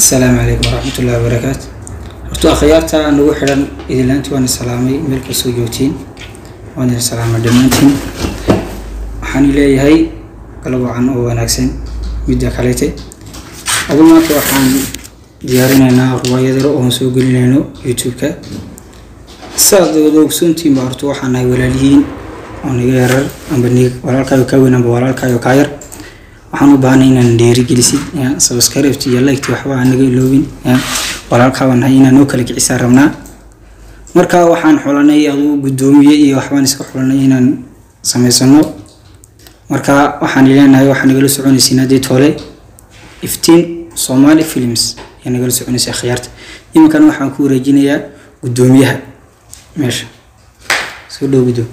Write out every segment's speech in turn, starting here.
asalaamu calaykum waraxmatullahi wabarakaatu horta akhyaarta nagu xidhan idilaanti waan salaamay meel kastoo joogtiin waan idin salaamay dhammaantiin waxaan leeyahay galab wacan oo wanaagsan midda kalete adu maanta waxaan diyaarinaynaa ruwaayad yar oon soo gelinayno youtube-ka saad wada ogsoontiin baa horta waxaan nahay walaalihiin oo niga yarar amba nig walaalkaayo kaa weyn amba walaalkaayo kaa yar waxaan u baahnay inaan dhiirigelisid subscribe iyo like waxba aan naga iloobin walaalkaa nahay inaan noo kala kicisaa rabnaa marka waxaan xulanay aduu guddoomiye iyo waxbaan iska xulanay inaan samaysano marka waxaan leenahay waxaa nagala soconaysiin haddii toole iftiin somali films ayaa nagala soconaysay akhyaarta iminkana waxaan ku wareejinayaa guddoomiyaha meesha soo dhow guddoom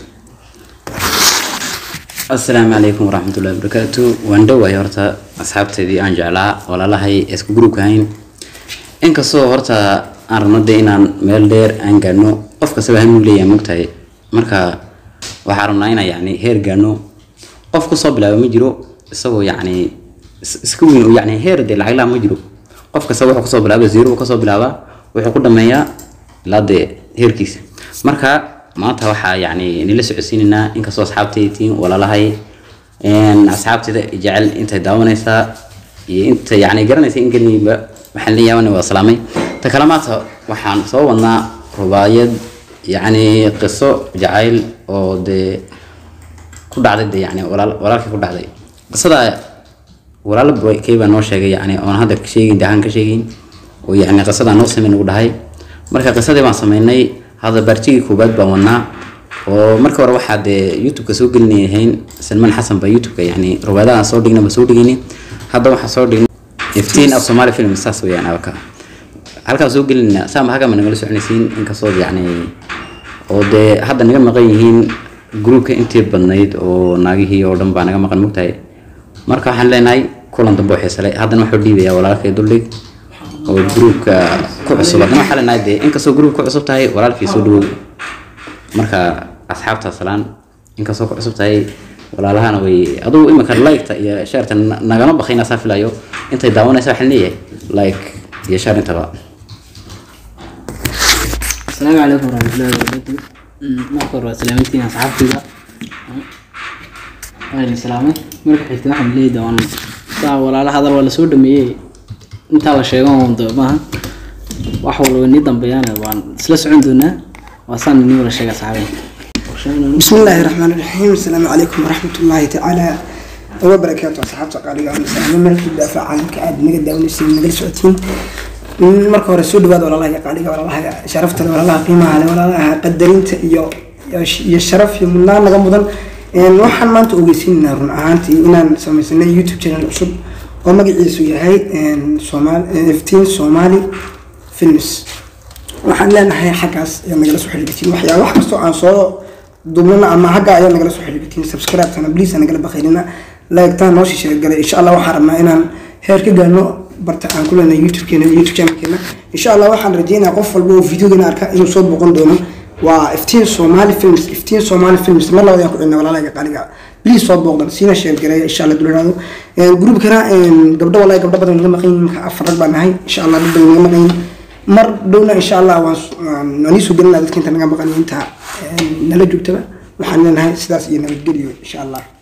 asalaamu calaykum waraxmatullahi wabarakaatu waan dhowahay horta asxaabteedii aan jeclaa walaalahay isku gruubka ahayn inkastoo horta aan rabno dee inaan meel dheer aan gaadhno qof kastaba hanuu leeyahay mogtahay marka waxaan rabnaa inaan yacni heer gaadhno qof kusoo bilaaba ma jiro isagoo yacni iska weyn oo yacni heer dee lacag laa ma jiro qof kasta wuxuu kasoo bilaaba zero uu kasoo bilaabaa wuxuu ku dhameeyaa ilaa dee heerkiisa marka maanta waxaa yani nila socodsiinaynaa inkastoo asxaabtaytiin walaalahay asxaabteeda jecel intay daawanaysaa iyo inta yani garanaysa in gelniba waxaan leeyahay waa salaamay ta kale maanta waxaan soo wadnaa rubaayad yani qiso jacayl oo dee ku dhacday de yani walaal walaalkii ku dhacday qisada walaalo kay baa noo sheegay yani oon hadda sheegin de ahaan ka sheegayn oo yani qisadaa noo sameyn ugu dhahay marka qisadii baan sameynay hadda baartigii koobaad baan wadnaa oo marka hore waxaa dee youtube-ka soo gelinayahayn salmaan xasan baa youtube-ka yani rubaadahan soo dhigna ba soo dhigayni hadda waxaa soo dhignay iftiin af somali film saas weyaan abaka halkaa soo gelinayna saama hagama nagala soconaysiin inkastoo yani oo dee hadda naga maqan yihiin gruubka intii badnayd oo naagihii oo dhan baa naga maqan mogtahay marka waxaan leenahay kulan dambe oo xiisalay haddana waxuu dhiibayaa walaalkay duldhig oo gruubka ku cusub haddana waxaa leenahay dee inkastoo gruubka ku cusub tahay walaalkii soo dhawow marka asxaabta salaan inkastoo ku cusub tahay walaalahana way adugu iminka liketa iyo shaarta nagama bakayna saa filayo intay daawanaysa waxaan leeyahay like iyo shaar intaba asalaamu calaykum waraxmatullahi wabarakaatu marka hore waa salaamantiin asxaabtayda waa idin salaamay marka xigta waxaan leeyahay doon saa walaala hadal waa lasoo dhameeyey intaa la sheego on de maaha wax walba nii dambeeyana waan isla socon doonaa waa saan nii wala sheega asxaabay بسم الله الرحمن الرحيم السلام عليكم ورحمة الله تعالى وبركاته أصحاب قالوا عن السلام ملك الدافع عن كعاد نقد داون السين نقل سعتين marka hore soo dhawaad walaalaha qaaliga walaalaha sharafta walaalaha qiimaha leh walaalaha qadarinta iyo iyo sharaf iyo mudnaan naga mudan waxaan maanta ogeysiinaynaa run ahaantii inaan samaysanay youtube channel cusub oo magaciisu yahay somal iftiin somali films waxaan leenahay xaggaas ayaa nagala soo xiriirtiin waxyaaba wax kastoo aan soo duubnana ama xagga ayaa nagala soo xiriirtiin subscribe-tana please nagala bakhaynina like-taan noo shisheer galay insha allah waxaan rabnaa inaan heer ka gaarno barta aan ku leenahay youtube-keena youtube channelkeena insha allah waxaan rajeynayaa qof walba oo videogeena arka inuu soo boqon doono waa iftiin somali films iftiin somali films mar labada ku cilna walaalahayga qaaliga please soo booqdan siina sheer gareeya insha allah duliraado groupkana gabdho walahi gabdho badan naga maqan yihiin marka afar rag baan nahay insha allah dad badan naga maqan yihiin mar dhowna insha allah waan waan iisoo gelinaa dadka inta naga maqan inta nala joogtaba waxaan leenahay sidaas iyo nabadgeliyo insha allah